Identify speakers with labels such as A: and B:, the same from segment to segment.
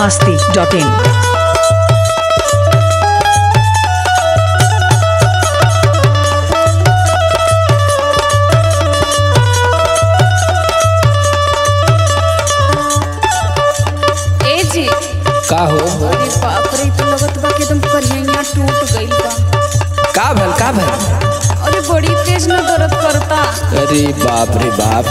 A: masti.in.
B: ए जी
C: का हो
B: अरे बाप रे तो लगत बा कि एकदम करिया टूट गइल बा
C: का भल का भल
B: अरे बड़ी तेज न दर्द करता
C: अरे बाप रे बाप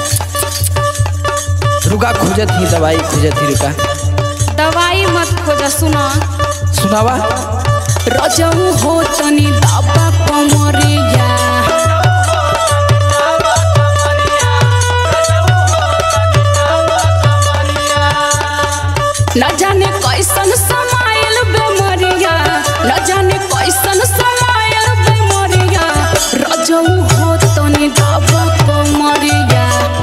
C: रुका खोजत ही दवाई खोजत ही रुका
B: दवाई मत खोजा सुना
C: सुनावा
B: रजऊ हो तनी दाबा कमरिया न जाने कैसन समाइल बेमरिया न जाने कैसन समाइल बेमरिया रजऊ हो तनी दाबा कमरिया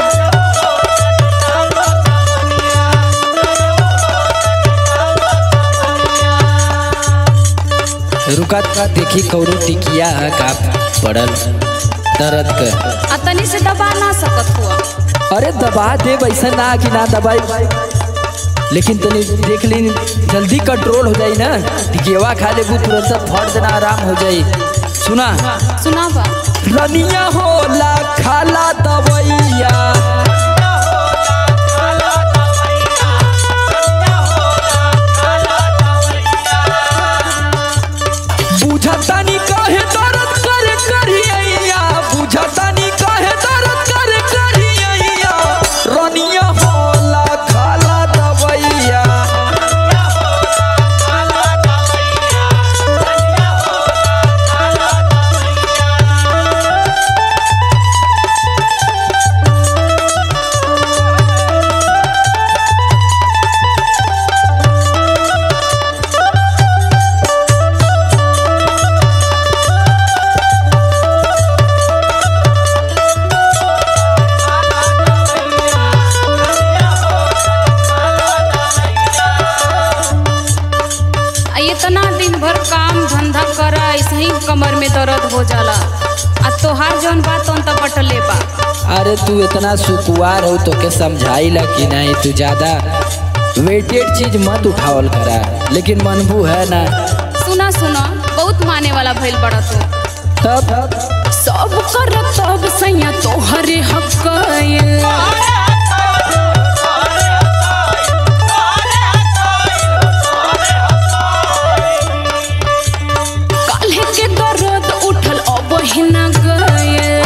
C: रुका देखी कौनो टिकिया का पड़ल दर्द के
B: आ तनी से दबा ना सकत हुआ
C: अरे दबा दे वैसा ना कि ना दबाई लेकिन तनी देख ली जल्दी कंट्रोल हो जाई ना टिकियावा खा लेबू तुरंत फट देना आराम हो जाई सुना
B: सुना बा
C: रनिया होला खाला दवैया बुझतानी काहे दर्द करे करिया बुझतानी काहे दर्द करे करिया रनिया होला खाला दवैया
B: आ इतना दिन भर काम धंधा कर ऐसे ही कमर में दर्द हो जाला आ तोहार जौन बात तौन त बटले बा
C: अरे तू इतना सुकुआर हो तो के समझाइला कि नहीं तू ज्यादा वेटेड चीज मत उठावल करा लेकिन मनबू है ना
B: सुना सुना बहुत माने वाला भइल बड़ा तू
C: तब
B: सब कर तब सैया तोहरे हक काल्हे के दर्द उठल अब हिना गए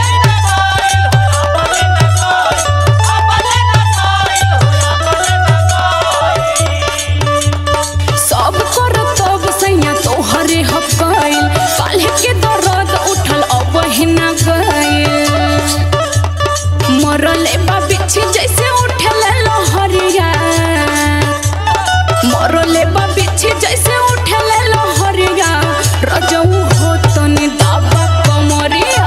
B: सब कर तब सैया तोहरे हकाइल काल्हे के दर्द उठल अब हिना गइल मरले बा बिछी जैसे उठल लहरिया मरले बा बिछी जैसे उठल लहरिया रजऊ हो तनी दाबा कमरिया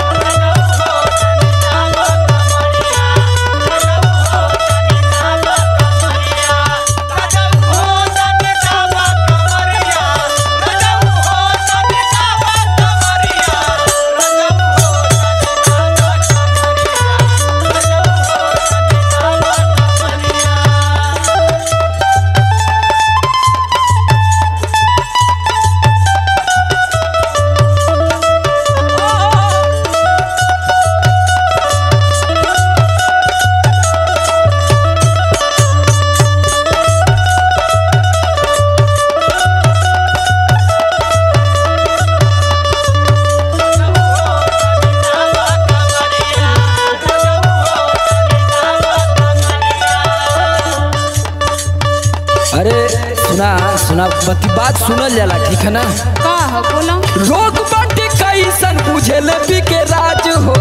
C: अरे सुना सुना बती बात सुनल जाला ठीक है ना
B: का हो बोलो
C: रोग बाटे कैसन बुझेल पी के राज हो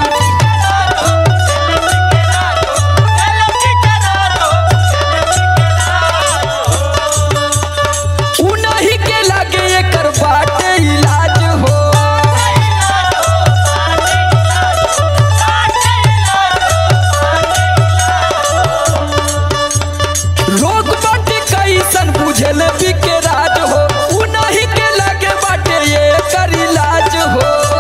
C: उनही के लागे एकर बाटे इलाज हो रोग बाटे कैसन बुझेल पी के राज हो उनही के लागे बाटे ये कर इलाज हो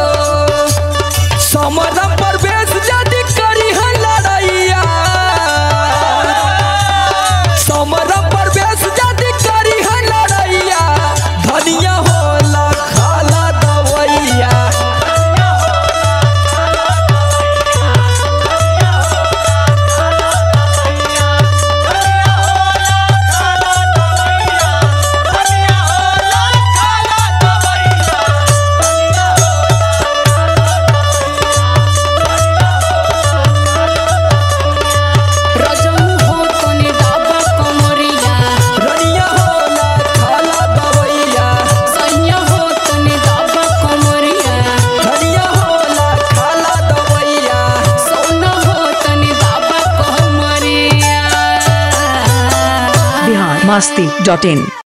A: masti.in